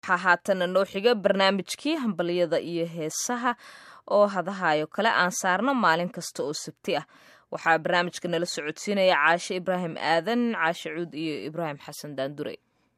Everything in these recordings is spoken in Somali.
waxaa haatana noo xiga barnaamijkii hambaliyada iyo heesaha oo hadahayo kale aan saarno maalin kasta oo sabti ah waxaa barnaamijka nala socodsiinaya caashe ibraahim aadan caashe cuud iyo ibraahim xasan daandure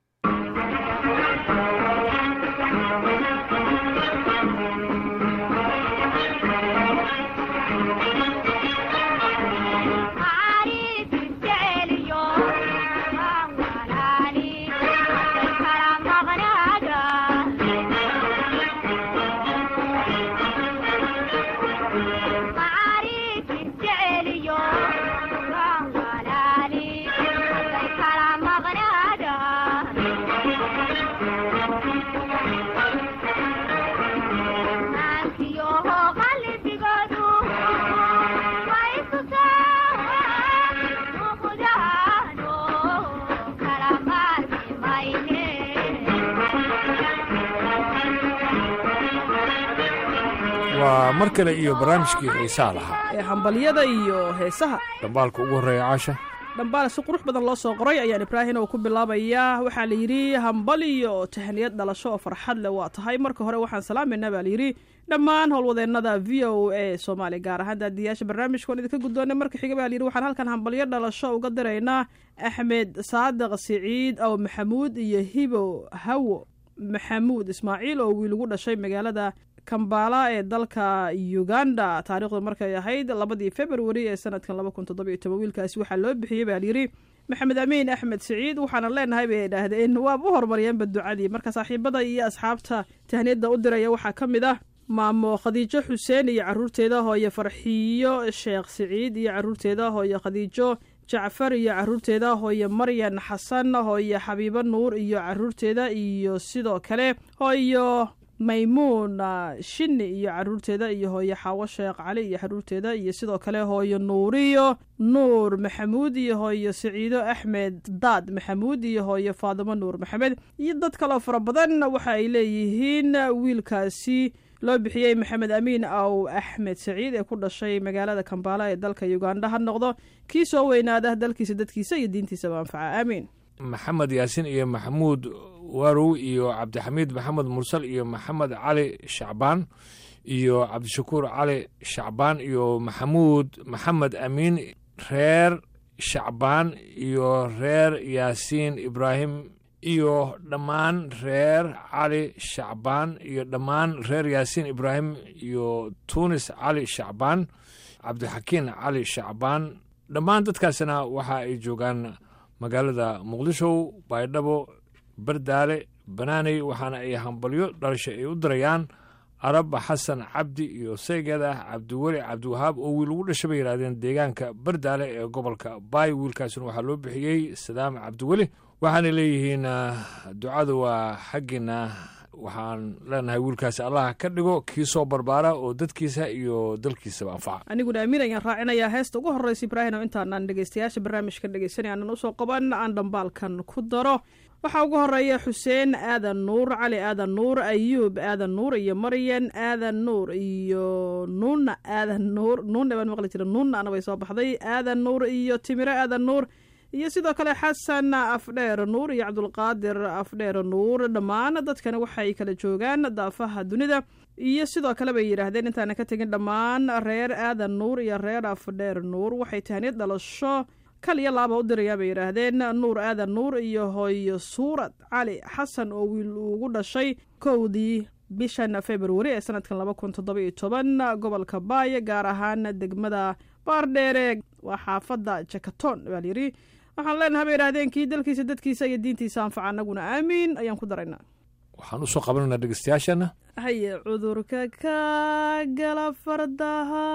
waa mar kale iyo barnaamijkii xiisaa lahaa ee hambalyada iyo heesaha dhambaalka ugu horreeya caasha dhambaal si qurux badan loo soo qoray ayaan ibraahin oo ku bilaabayaa waxaa la yidhi hambaliyo tahniyad dhalasho oo farxad leh waa tahay marka hore waxaan salaamayna baa layidhi dhammaan howlwadeennada v o a soomaaliya gaar ahaan daadiyaasha barnaamijkaon idinka guddoonay marka xiga baa layidhi waxaan halkan hambalyo dhalasho uga diraynaa axmed saadiq siciid aw maxamuud iyo hibo hawo maxamuud ismaaciil oo wiil ugu dhashay magaalada kambala ee dalka uganda taariikhdu markay ahayd labadii februari ee sanadkan laba kun toddoba iyo toban wiilkaasi waxaa loo bixiyey baa layidhi maxamed amiin axmed siciid waxaana leenahay bay idhaahdeen waaba u horumariyeenba ducadii marka saaxiibada iyo asxaabta tahniyadda u diraya waxaa ka mid ah maamo khadiijo xuseen iyo caruurteeda hooye farxiyo sheekh siciid iyo caruurteeda hooye khadiijo jacfar iyo caruurteeda hooye maryan xasan hooye xabiibo nuur iyo caruurteeda iyo sidoo kale hooyo maymuun shini iyo caruurteeda iyo hooye xaawo sheekh cali iyo caruurteeda iyo sidoo kale hooyo nuuriyo nuur maxamuud iyo hooyo siciido axmed daad maxamuud iyo hooyo faadimo nuur maxamed iyo dad kaloo fara badan waxa ay leeyihiin wiilkaasi loo bixiyey maxamed amiin aw axmed saciid ee ku dhashay magaalada kambaala ee dalka uganda ha noqdo kii soo weynaada dalkiisa dadkiisa iyo diintiisaba anfaca aamiin maxamed yaasin iyo maxamuud warow iyo cabdixamiid maxamed mursal iyo maxamed cali shacbaan iyo cabdishakuur cali shacbaan iyo maxamuud maxamed amiin reer shacbaan iyo reer yaasiin ibraahim iyo dhammaan reer cali shacbaan iyo dhammaan reer yaasiin ibraahim iyo tuunis cali shacbaan cabdixakiin cali shacbaan dhammaan dadkaasina waxa ay joogaan magaalada muqdisho baydhabo bardaale banaaney waxaana ay hambalyo dhalasha ay u dirayaan araba xasan cabdi iyo saygeeda cabdiweli cabdiwahaab oo wiil ugu dhasha bay yidhahdeen deegaanka bardaale ee gobolka baay wiilkaasina waxaa loo bixiyey sadaam cabdiweli waxaana leeyihiin ducadu waa xaggiina waxaan leenahay wiilkaasi allah ka dhigo kii soo barbaara oo dadkiisa iyo dalkiisaba anfaca aniguna amiin ayaan raacinayaa heesta ugu horreysa ibraahim oo intaanaan dhegeystayaasha barnaamijka dhegeysanay aanan usoo qaban aan dhambaalkan ku daro waxaa ugu horeeya xuseen aadan nuur cali aadan nuur ayuub aadan nuur iyo maryan aadan nuur iyo nuuna aadan nuur nuuna baan maqli jira nuuna ana bay soo baxday aadan nuur iyo timiro aadan nuur iyo sidoo kale xasan afdheer nuur iyo cabdulqaadir afdheer nuur dhammaan dadkana waxay kala joogaan daafaha dunida iyo sidoo kale bay yidhaahdeen intaana ka tegin dhammaan reer aadan nuur iyo reer afdheer nuur waxay tahniyad dhalasho kal iyo laaba u dirayaa bay yidhaahdeen nuur aadan nuur iyo hooyo suurad cali xasan oo wiil ugu dhashay kowdii bishan februari ee sanadkan laba kun toddoba iyo toban gobolka baay gaar ahaan degmada baardheere waa xaafadda jakaton baa layidhi waxaan leenahay bay yidhahdeen kii dalkiisa dadkiisa iyo diintiisa anfaca anaguna aamiin ayaan ku daraynaa waxaan usoo qabananaa dhegeystayaashana haye cudurka ka gala fardaha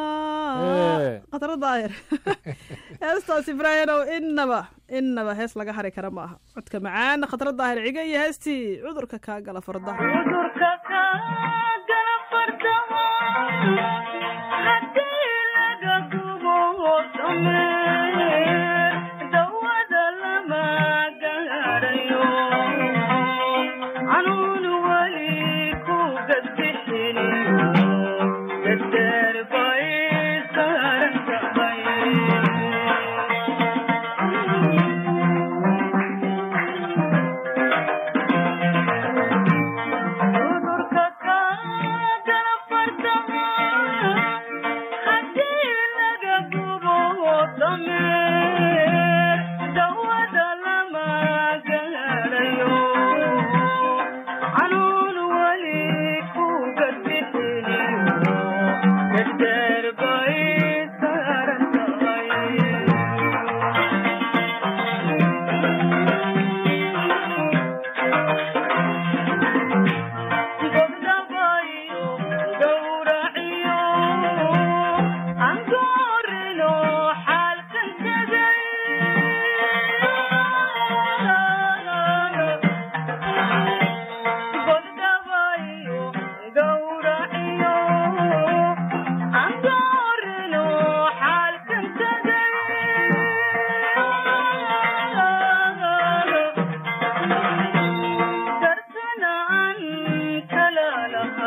khatara daahir heestaas ibraahinow innaba innaba hees laga hari kara ma aha codka macaan khatara daahir ciga iyo heestii cudurka kaa gala fardaha Thank you.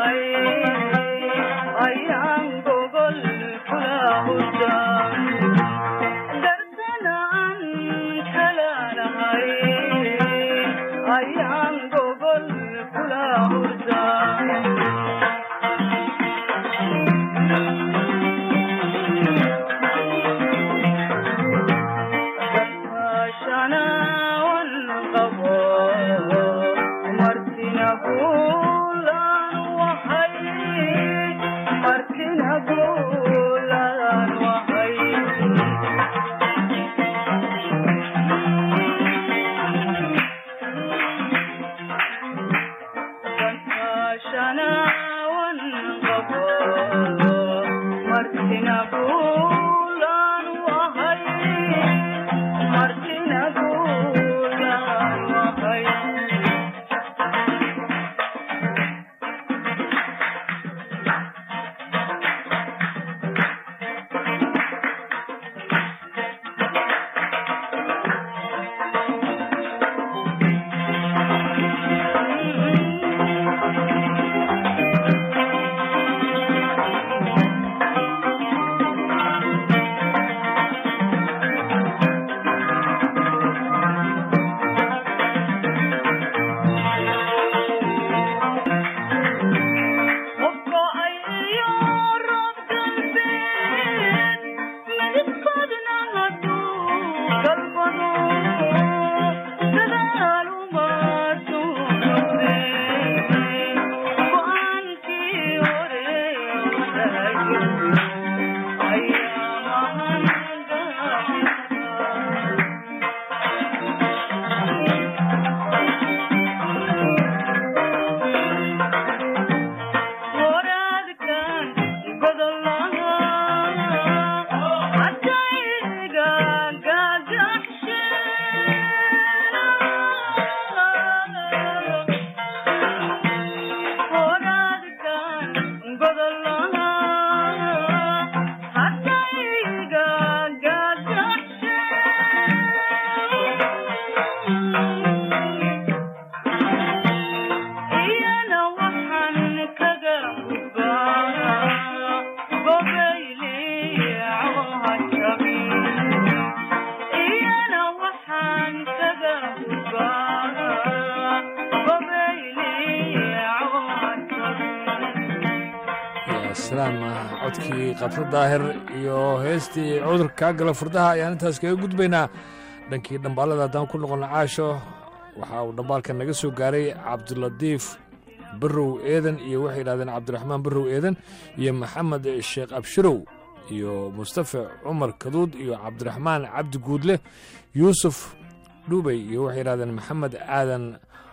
codkii qabso daahir iyo heestii cudurka kaa gala furdaha ayaan intaas kaga gudbaynaa dhankii dhambaalada haddaan ku noqono caasho waxa uu dhambaalkan naga soo gaaray cabdulatiif barrow eedan iyo waxay yidhahdeen cabdiraxmaan barrow eedan iyo maxamed sheekh abshirow iyo mustafa cumar kaduud iyo cabdiraxmaan cabdi guudle yuusuf dhubey iyo waxay yidhahdeen maxamed aadan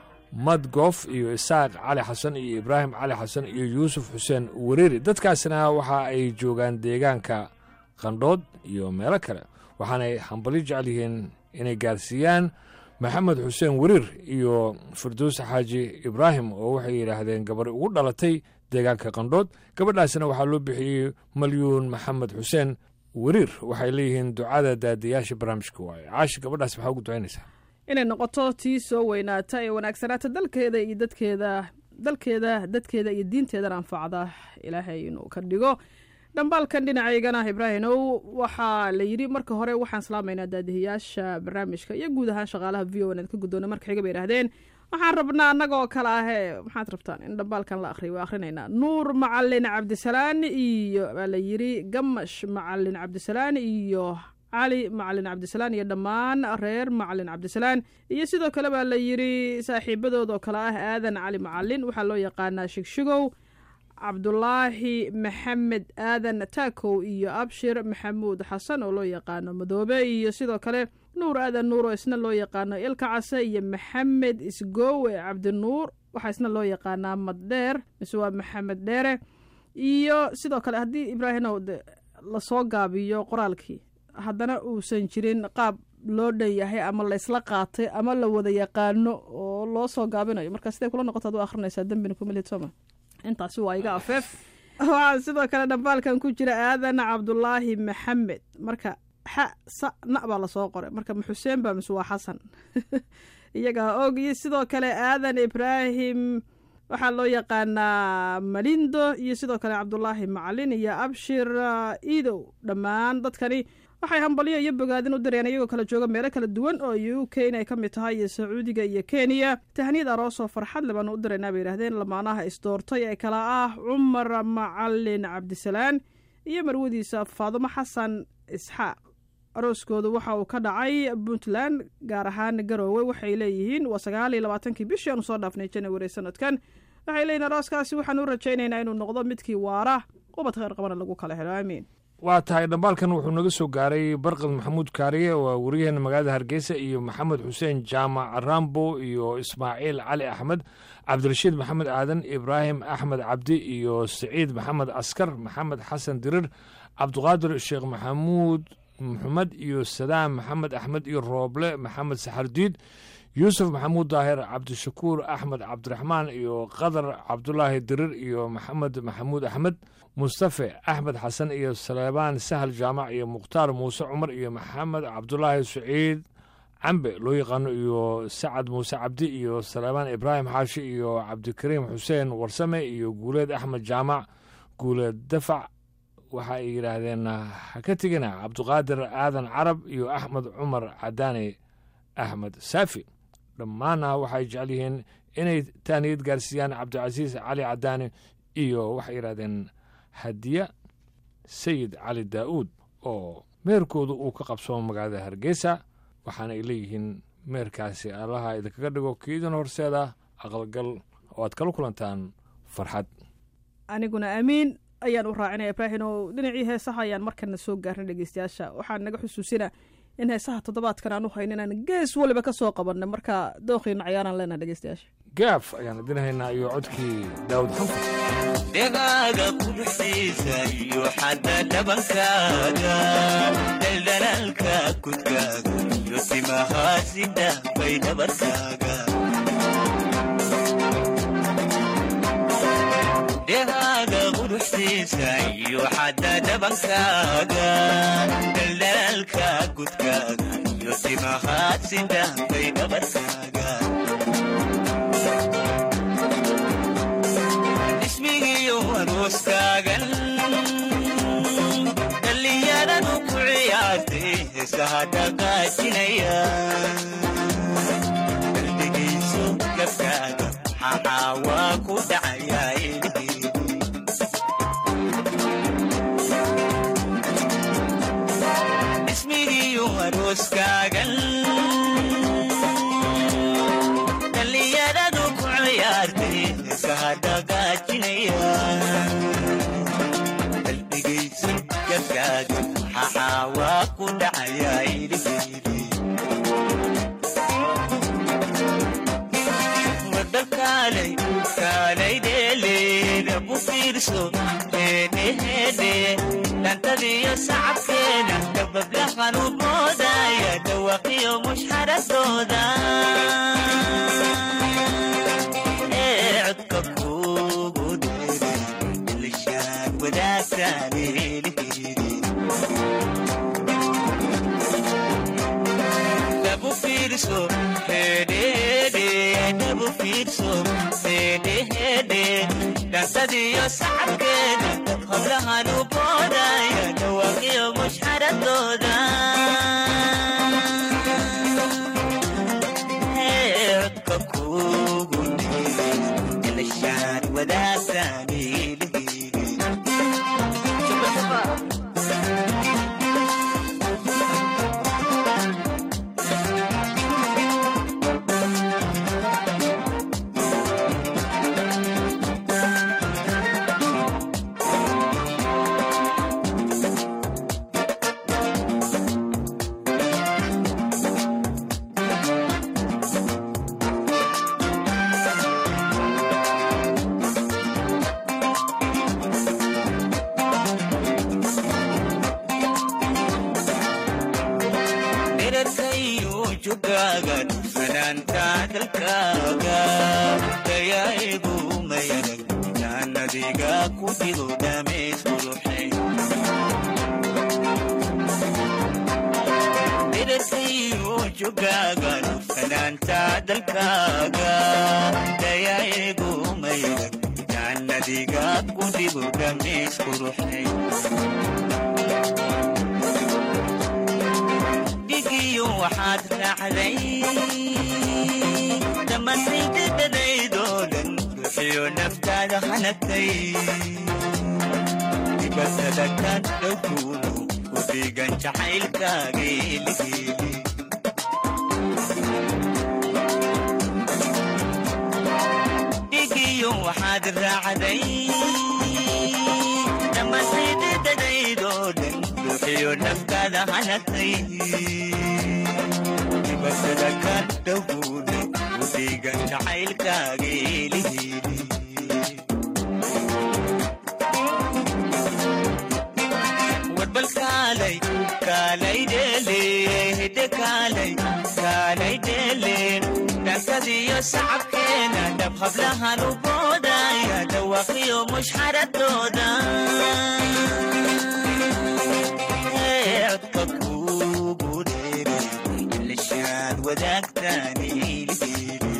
madgof iyo isaaq cali xasan iyo ibraahim cali xasan iyo yuusuf xuseen wareeri dadkaasna waxa ay joogaan deegaanka qandhood iyo meelo kale waxaanay hambali jecel yihiin inay gaarsiiyaan maxamed xuseen wariir iyo firdowse xaaji ibraahim oo waxay yidhaahdeen gabari ugu dhalatay deegaanka qandhood gabadhaasna waxaa loo bixiyey malyuun maxamed xuseen wariir waxay leeyihiin ducada daadiyaasha barnaamijka waaye caashi gabadhaas maxaa ugu ducaynaysaa inay noqoto tii soo weynaata ee wanaagsanaata dalkeeda iyo dadkeeda dalkeeda dadkeeda iyo diinteedana anfacda ilaahay inuu ka dhigo dhambaalkan dhinacaygana ibraahimow waxaa la yidhi marka hore waxaan salaamaynaa daadihiyaasha barnaamijka iyo guud ahaan shaqaalaha v o n ka guddoona marka xiga bay idhahdeen waxaan rabnaa annagoo kale ahee maxaad rabtaan in dhambaalkan la akhriyo waa akhrinaynaa nuur macalin cabdisalaan iyo baa la yidhi gamash macalin cabdisalaan iyo cali macalin cabdisalaan iyo dhammaan reer macalin cabdisalaan iyo sidoo kale baa la yidhi saaxiibadood oo kale ah aadan cali macalin waxaa loo yaqaanaa shigshigow cabdulaahi maxamed aadan taakow iyo abshir maxamuud xasan oo loo yaqaano madoobe iyo sidoo kale nuur aadan nuur oo isna loo yaqaano ilka case iyo maxamed isgoowe cabdinuur waxaa isna loo yaqaanaa maddheer mise waa maxamed dheere iyo sidoo kale haddii ibraahimow lasoo gaabiyo qoraalkii haddana uusan jirin qaab loo dhan yahay ama laysla qaatay ama la wada yaqaano oo loo soo gaabinayo marka siday kula noqoto ad u akhrinaysaa dembina kumilid sooma intaasi waa iga afeef waxaa sidoo kale dhambaalkan ku jira aadan cabdulaahi maxamed marka xa sa na baa lasoo qoray marka ma xuseen baa mise waa xasan iyagaa og iyo sidoo kale aadan ibraahim waxaa loo yaqaanaa malindo iyo sidoo kale cabdulaahi macalin iyo abshir iidow dhammaan dadkani waxay hambalyo iyo bogaadin u direen iyagoo kala jooga meelo kala duwan oo u k inay ka mid tahay iyo sacuudiga iyo kenya tahniyad aroos oo farxad le baanu u diraynaa bay yidhahdeen lamaanaha isdoortay ee kala ah cumar macalin cabdisalaan iyo marwadiisa faadumo xasan isxaaq arooskoodu waxa uu ka dhacay puntland gaar ahaan garoowe waxay leeyihiin waa sagaal iyo labaatankii bishii aanu soo dhaafnay janawari sanadkan waxay leeyihin arooskaasi waxaan u rajaynaynaa inuu noqdo midkii waara ubad kheyr qabana lagu kala helo aamiin waa tahay dhambaalkan wuxuu naga soo gaaray barqad maxamuud kaariye waa wariyaheena magaalada hargeysa iyo maxamed xuseen jaamac rambo iyo ismaaciil cali axmed cabdirashiid maxamed aadan ibraahim axmed cabdi iyo siciid maxamed askar maxamed xasan dirir cabdiqaadir sheekh maxamuud maxamed iyo sadaam maxamed axmed iyo rooble maxamed saxardiid yuusuf maxamuud daahir cabdishakuur axmed cabdiraxmaan iyo qadar cabdulaahi dirir iyo maxamed maxamuud axmed mustafe axmed xasan iyo saleebaan sahal jaamac iyo mukhtaar muuse cumar iyo maxamed cabdulaahi saciid cambe loo yaqaano iyo sacad muuse cabdi iyo saleebaan ibraahim xaashi iyo cabdikariim xuseen warsame iyo guuleed axmed jaamac guuleed dafac waxa ay yidhaahdeen ha ka tegina cabdiqaadir aadan carab iyo axmed cumar cadaani axmed saafi dhammaanna waxay jecel yihiin inay taaniyad gaarsiiyaan cabdicasiis cali cadaani iyo waxay yidhahdeen hadiya sayid cali daa'uud oo meerkoodu uu ka qabsoomo magaalada hargeysa waxaana ay leeyihiin meerkaasi allaha idinkaga dhigo kiidin horseeda aqalgal oo aad kala kulantaan farxad aniguna amiin ayaan u raacinaya ibraahin oo dhinacii heesaha ayaan markana soo gaarnay dhegeystayaasha waxaan naga xusuusina in heesaha toddobaadkan aan u hayn inaan gees waliba ka soo qabanna marka dooqiina cayaaraan leenaha dhegeystayaasha gaaf ayaan idin haynaa iyo codkii daawud xanfur dhegaaga quruxdiisa iyo xadda dhabankaaga daldalaalka kudkaaga iyo timahaasi dhaafay dhabarkaaga dhegaaga quruxdiisa iyo xadda dhabankaaga daldalaalka kudkaaga iyo timahaasi dhaafay dhabarkaaga ismigiyo arooskaagan dhallinyaradu ku ciyaartay heesaha dhaqaajinaya qalbigayso gabkaaga maxaa waa ku dhacayaa ilhiidi ismigiyo arooskaagan dhallinyaradu ku ciyaartay heesaha dhaqaajinaya qalbigayso gabkaaga maxaa waa ku dhacayaa ilhiidi wadakaalay kaalay dheeleeda ku fiirso heedheheedhe dhantadiyo sacabkeeda dabablahan u moodaya dhawaqiyo mushxaradooda ee codka kuugu dheeray ilishaad wadaagtaan eelheedi dabu fiirso hedhehedhe dabu fiirso hedhehedhe dhantadiyo sacabkeeda hablahan u boodaya dhawaaqiyo mushxaradooda codka kuugu dheeray ilishaan wadaagtaan eelheedi dherarkayo jogaaga dhufanaanta dalkaaga dayaa'igu mayanag jaannadiga ku dhigo dhamays quruxe degdegtayo jogaagan fanaanta dalkaaga dayaeegu mayran jaannadiga ku dhigo dhamays quruxnay dhigiyo waxaad raacday dhammaantay dadadaydoo dhan bixiyo naftaada hanagtay dibatada ka dhowkuudu ku dhigan jacaylkaaga eligeeli dhigiyo waxaad raacday dhammaantay dadadaydoo dhan bixiyo naftaada hanagtay dibatada ka dhowkuudu ku dhigan jacaylkaaga eligeeli warbal kaalay kaalay dheele hidde kaalay kaalay dheele dhankadiyo sacabkeena dhab hablahan u boodaya dhawaaqiyo mushxaradooda codka kuugu dheere ilishaad wadaagtaan ilgeeli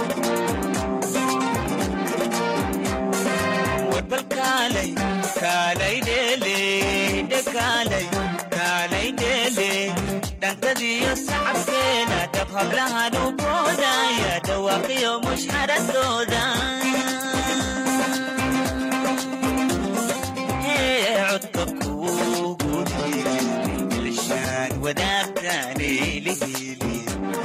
warbal kaalay kaalay dheele hidde kaalay kaalay dheele dhankadiyo sacabkeena dhab hablahan u boodaya dhawaaqiyo mushxaradooda codka kuugu dheere ilishaan wadaagtaan ilgeeli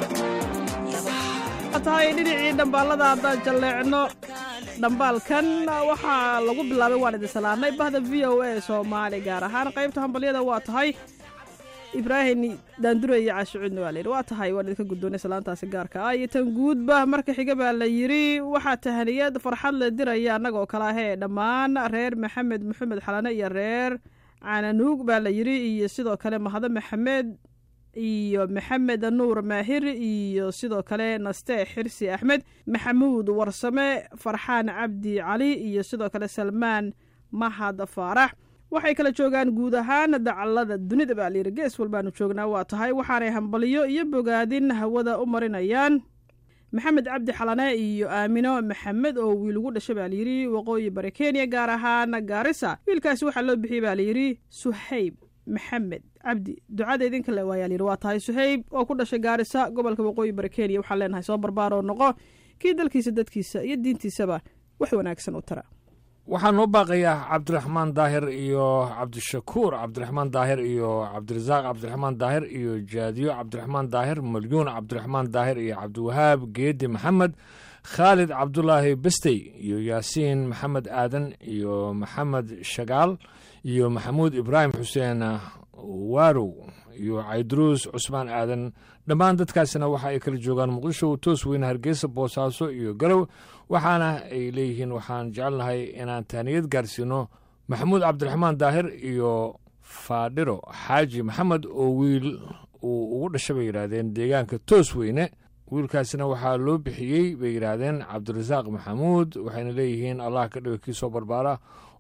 tahay dhinacii dhambaalada haddaan jalleecno dhambaalkan waxaa lagu bilaabay waan idin salaanay bahda v o a soomaali gaar ahaan qaybta hambalyada waa tahay ibraahim daandure iyo caashicuudna waa layidhi waa tahay waan idinka guddoonay salaantaasi gaarka ah iyo tan guudba marka xiga baa la yidhi waxaa tahaniyad farxad le diraya annagoo kale ahee dhammaan reer maxamed maxamed xalane iyo reer cananuug baa la yidhi iyo sidoo kale mahado maxamed iyo maxamed nuur maahir iyo sidoo kale naste xirsi axmed maxamuud warsame farxaan cabdi cali iyo sidoo kale salmaan mahad faarax waxay kala joogaan guud ahaan dacallada dunida baa layidhi gees walbaanu joognaa waa tahay waxaanay hambaliyo iyo bogaadin hawada u marinayaan maxamed cabdi xalane iyo aamino maxamed oo wiil ugu dhashay baa layidhi waqooyi bari kenya gaar ahaan gaarisa wiilkaasi waxaa loo bixiyey baa layidhi suhayb maxamed cabdi ducada idinka le waayaa layidhi waa tahay suhayb oo ku dhashay gaarisa gobolka waqooyi bari kenya waxaan leenahay soo barbaaroo noqo kii dalkiisa dadkiisa iyo diintiisaba wax wanaagsan u tara waxaa noo baaqayaa cabdiraxmaan daahir iyo cabdishakuur cabdiraxmaan daahir iyo cabdirasaaq cabdiraxmaan daahir iyo jaadiyo cabdiraxmaan daahir malyuun cabdiraxmaan daahir iyo cabdiwahaab geedi maxamed khaalid cabdulaahi bestey iyo yaasiin maxamed aadan iyo maxamed shagaal iyo maxamuud ibraahim xuseen waarow iyo cayduruus cusmaan aadan dhammaan dadkaasina waxa ay kala joogaan muqdisho toos weyne hargeysa boosaaso iyo garow waxaana ay leeyihiin waxaan jecelnahay inaan taaniyad gaarsiino maxamuud cabdiraxmaan daahir iyo faadhiro xaaji maxamed oo wiil uu ugu dhasha bay yidhaahdeen deegaanka toos weyne wiilkaasina waxaa loo bixiyey bay yidhaahdeen cabdirasaaq maxamuud waxayna leeyihiin allah ka dhigo kii soo barbaara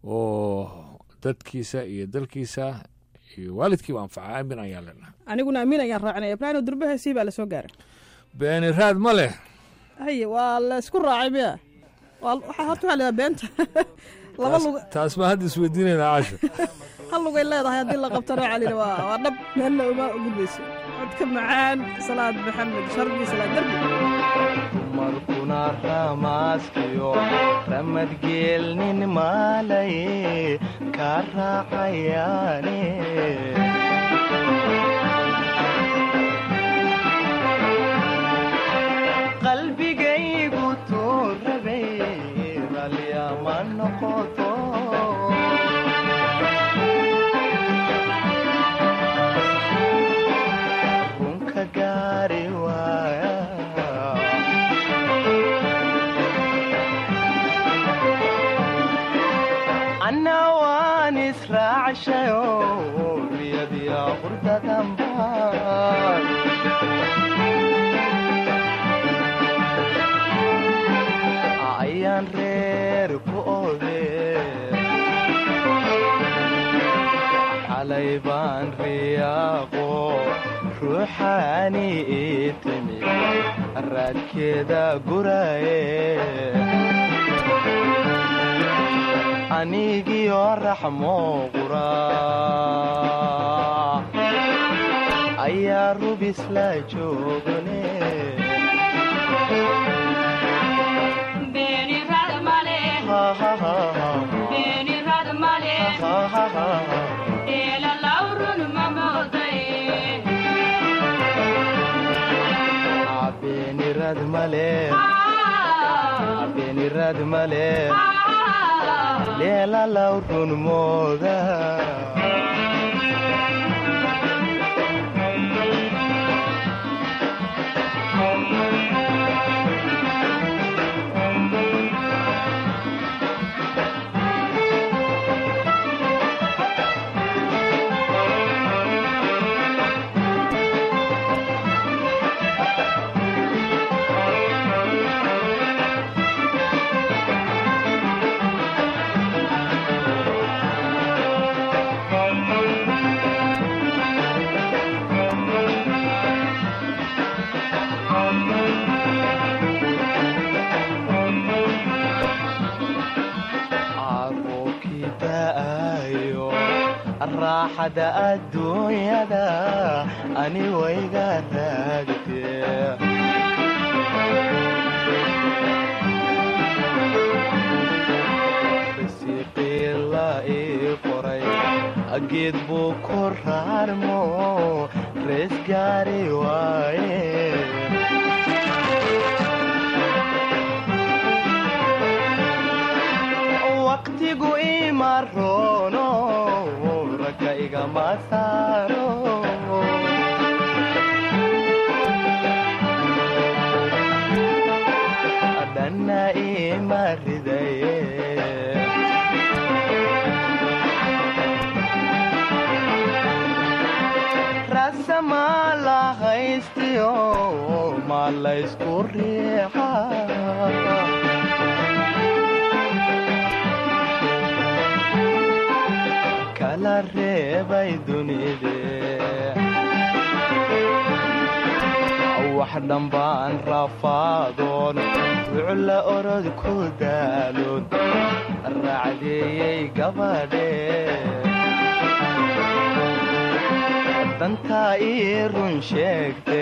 oo dadkiisa iyo dalkiisa iyo waalidkiiba anfaca aamin ayaan leenahay aniguna amiin ayaan raacinaya ibraahim durbaheesii baa lasoo gaaray beeni raad ma leh haye waa la isku raacay miya waa waxaa horta waxaa lahaa beenta laba lug taas baa hadda isweydiinayna caasho hal lugay leedahay haddii la qabtana waxaa layidhi waa waa dhab meelna uma gudbayso codka macaan salaad maxamed sharbi salaad derbi markuna ramaaskiyo ramadgeelnin maalaye ka raacayaane qalbigaygu tuu rabay ralyama noqoto runka gaari waaya anna waan israacshayo riyadiya qurdadanbaan ayaan reer ku ode xalay baan riyaaqo ruuxaani ii timi raadkeeda guraye anigiyo raxmo qura ayaa rubis la joogane beenirad male beenirad male leelalaw run mooda caruurkii da'ayo raaxada adduunyada ani wayga raagtee risiiqii la ii qoray geed buu ku raarmo rees gaari waaye waqtigu ima roono ragga igama saaro dhanna ima ridaye rasama la haystiyo ma laysku riixa kala reebay dunide wax dhambaan rafaadoon wucla orod ku daaloon raacdeeyey gabadhe dantaa ii run sheegte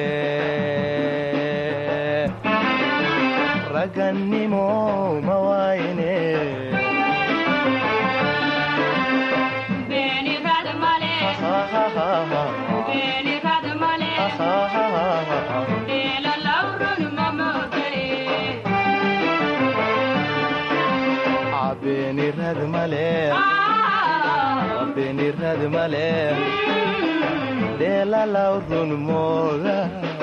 ragannimo ma wayne beenirad male beenirad male dheelalaw run mooda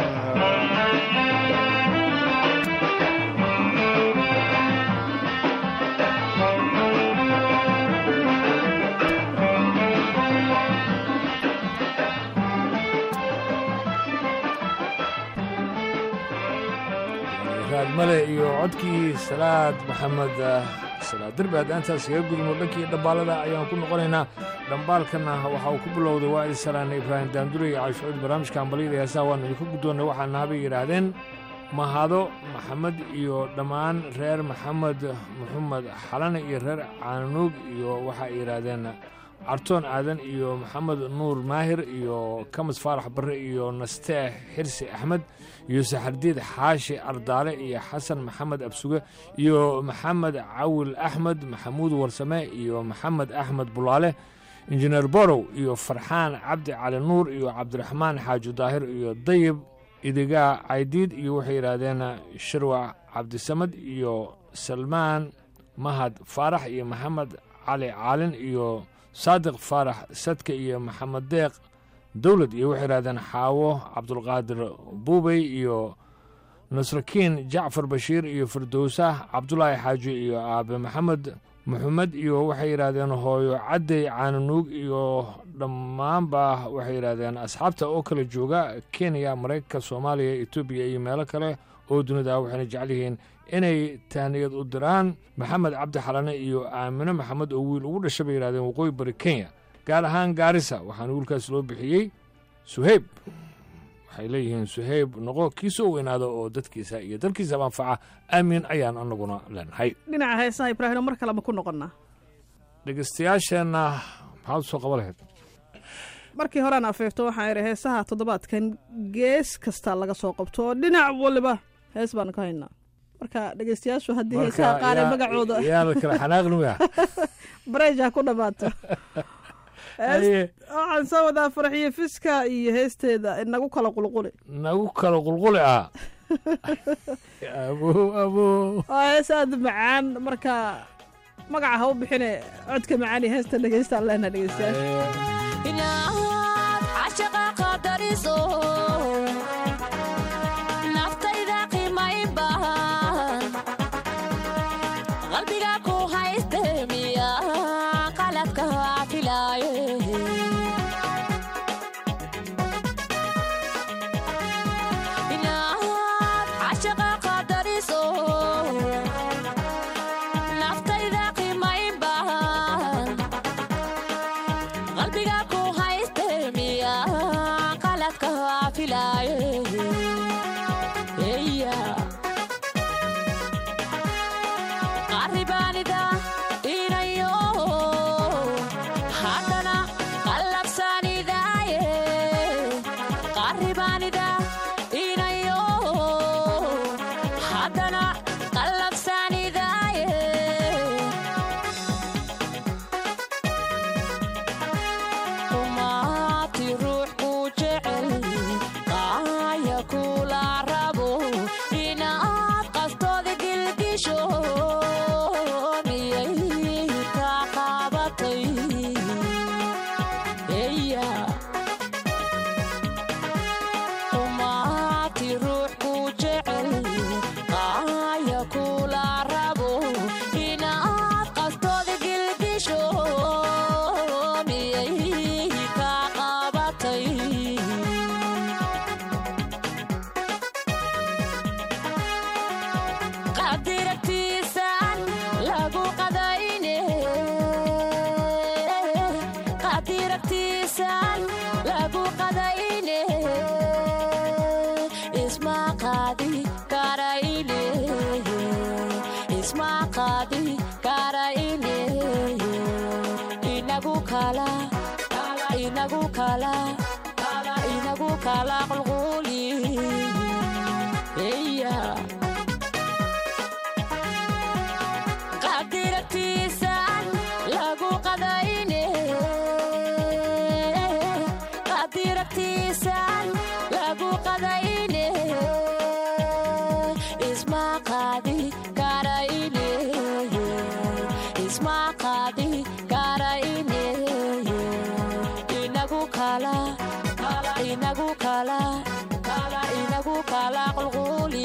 raad male iyo codkii salaad maxamed salaad derbi haddaan intaas kaga gudubno dhankii dhambaalada ayaan ku noqonaynaa dhambaalkana waxa uu ku bilowday waa isalaana ibraahim daandure iyo caashucuud barnaamijka ambaliyada heesaha waanu idinku guddoonnay waxaa naabay yidhaahdeen mahado maxamed iyo dhammaan reer maxamed maxamed xalane iyo reer caanuug iyo waxa ay yidhaahdeen cartoon aadan iyo maxamed nuur maahir iyo kamis faarax barre iyo nasteex xirsi axmed iyo saxardiid xaashi ardaale iyo xasan maxamed absuge iyo maxamed cawil axmed maxamuud warsame iyo maxamed axmed bulaale injineer borow iyo farxaan cabdi cali nuur iyo cabdiraxmaan xaaji daahir iyo dayib idigaa caydiid iyo waxay yidhaahdeen shirwac cabdisamad iyo salmaan mahad faarax iyo maxamed cali caalin iyo saadiq faarax sadka iyo maxamed deeq dowlad iyo waxay yidhahdeen xaawo cabdulqaadir buubey iyo nasrakiin jacfar bashiir iyo firdowsah cabdulaahi xaaji iyo aabe maxamed maxamed iyo waxay yidhaahdeen hooyo caddey caananuug iyo dhammaanba waxay yidhaahdeen asxaabta oo kala jooga kenya maraykanka soomaaliya etoobiya iyo meelo kale oo dunida waxayna jecel yihiin inay tahniyad u diraan maxamed cabdi xalane iyo aamine maxamed oo wiil ugu dhasha bay yidhahdeen waqooyi bari kenya gaar ahaan gaarisa waxaana wiilkaas loo bixiyey suheyb waxay leeyihiin suhayb noqo kii soo weynaada oo dadkiisa iyo dalkiisaba anfaca aamin ayaan anaguna leenahay dhinaca heesaha ibraahimo mar kale ma ku noqonnaa dhegeystayaasheenna maxaad u soo qaban lahayd markii horean afeefto waxaan idhi heesaha toddobaadkan gees kasta laga soo qabto oo dhinac waliba hees baan ka haynaa marka dhegeystayaashu haddii heesaha qaar ee magacooda yaa la kala xanaaqnimaya bareja ku dhammaato Haye. waxaan soo wadaa farxiyo fiska iyo heesteeda inagu kala qulquli nagu kala qulquli ah abo abo waa hees aada u macaan marka magaca ha u bixine codka macaan iyo heesta dhegeystaan leenaha dhegeystayaasha inaad cashaqa qadariso naftayda qiimayn bahan qalbiga ku hayste miya qaladka filaaye inaad cashaqa qadariso naftayda qiimayn bahan qalbiga ku hayste miya qaladka filaaye eya qaribaanida inayo haddana qallabsanidaaye qaribaanida inayo haddana qallabsanidaaye umaati ruux ku jecel qaaya kula rabo inaad qastooda gilgisho miyay ka qabatay eya umaati ruux ku jecel qaaya kula rabo inaad qastooda gilgisho miyay ka qabatay qadiragtiisaan lagu qadayne qadiragtiisaan lagu qadayne isma qaadi karayne isma qaadi karayne inagu kala inagu kala inagu kala qulquli yeah. qadiragtiisaan lagu qadayne qadiragtiisaan lagu qadayne isma qaadi karayne isma qaadi karayne inagu kala inagu kala inagu kala qulquli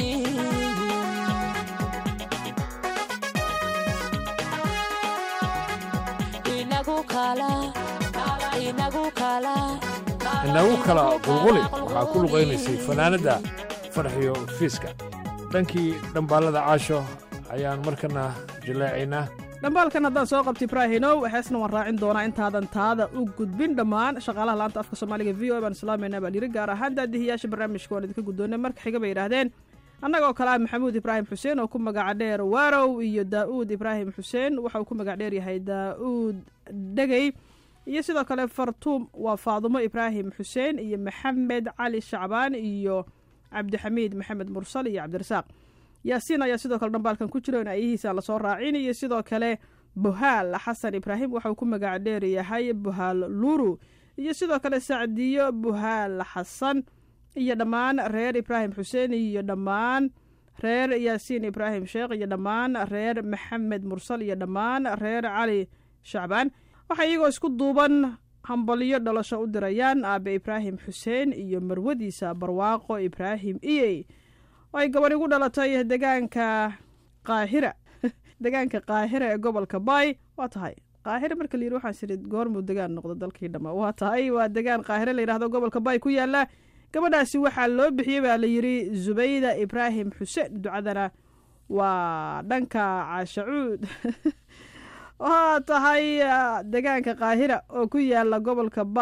inagu kala inagu kala inagu kala qulquli waxaa ku luqaynaysay fanaanadda farxiyo fiiska dhankii dhambaalada caasho ayaan markana jallaacaynaa dhambaalkan haddaan soo qabta ibraahinow heesna waan raacin doonaa intaadan taada u gudbin dhammaan shaqaalaha laanta afka soomaaliga v o baan islaamayna baa yiri gaar ahaan daadihiyaasha barnaamijka waan idinka guddoonay marka xiga bay yidhaahdeen annagoo kale ah maxamuud ibraahim xuseen oo ku magaca dheer waarow iyo daa'uud ibraahim xuseen waxa uu ku magac dheer yahay daa'uud dhegey iyo sidoo kale fartuum waa faadumo ibraahim xuseen iyo maxamed cali shacbaan iyo cabdixamiid maxamed mursal iyo cabdirasaaq yaasiin ayaa sidoo kale dhambaalkan ku jiro in ayahiisa lasoo raacin iyo sidoo kale buhaal xasan ibraahim waxa uu ku magac dheer yahay buhaal luru iyo sidoo kale sacdiyo buhaal xasan iyo dhammaan reer ibraahim xuseen iyo dhammaan reer yaasiin ibraahim sheekh iyo dhammaan reer maxamed mursal iyo dhammaan reer cali shacbaan waxay iyagoo isku duuban hambalyo dhalasho u dirayaan aabe ibraahim xuseen iyo marwadiisa barwaaqo ibraahim iyey oo ay gabadh igu dhalatay degaanka qaahira degaanka qaahira ee gobolka baay waa tahay qaahira marka layidhi waxaan sidhi goormuu degaan noqdo dalkii dhamma waa tahay waa degaan qaahire la yidhahdo gobolka baay ku yaala gabadhaasi waxaa loo bixiyey baa la yidhi zubayda ibraahim xuseen ducadana waa dhanka caashacuud waa tahay degaanka qaahira oo ku yaala gobolka baay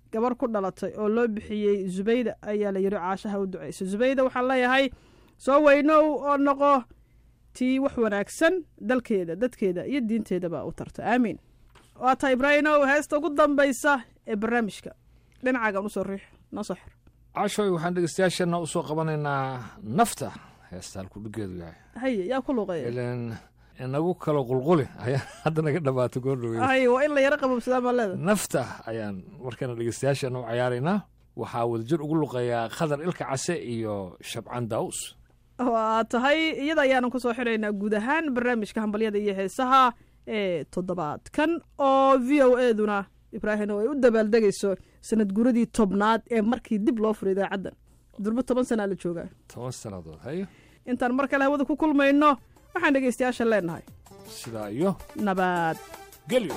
gabar ku dhalatay oo loo bixiyey zubayda ayaa la yidhi caashaha u duceysa zubayda waxaan leeyahay soo weynow oo noqo tii wax wanaagsan dalkeeda dadkeeda iyo diinteedaba u tarta aamiin waa tahay ibraahimow heesta ugu dambaysa ee barnaamijka dhinacaagan usoo riix noo soo xir cashoy waxaan dhegeystayaashana usoo qabanaynaa nafta heesta halkuu dhigeedu yahay haye yaa ku luuqeeya ilan inagu kalo qulquli ayaa hadda naga dhamaato goordhowe haye waa in la yaro qabobsadaa maa leeda nafta ayaan markana dhegeystayaashana u cayaaraynaa waxaa wadajir ugu luqeeyaa khadar ilka case iyo shabcaan daawus waa tahay iyada ayaanu kusoo xiraynaa guud ahaan barnaamijka hambalyada iyo heesaha ee toddobaadkan oo v o eduna ibraahim oo ay u dabaaldegayso sanad guradii tobnaad ee markii dib loo furay idaacaddan durbo toban sanaa la joogaa toban sannadood hayo intaan mar kale hawada ku kulmayno waxaan dhegaystayaasha leenahay sidaa iyo nabad gelyo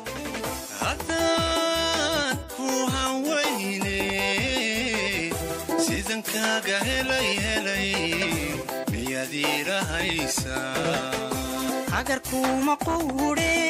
haddaan ku hawayne sidan kaaga helay helay miyaad iirahaysaa agarkuuma qowdhe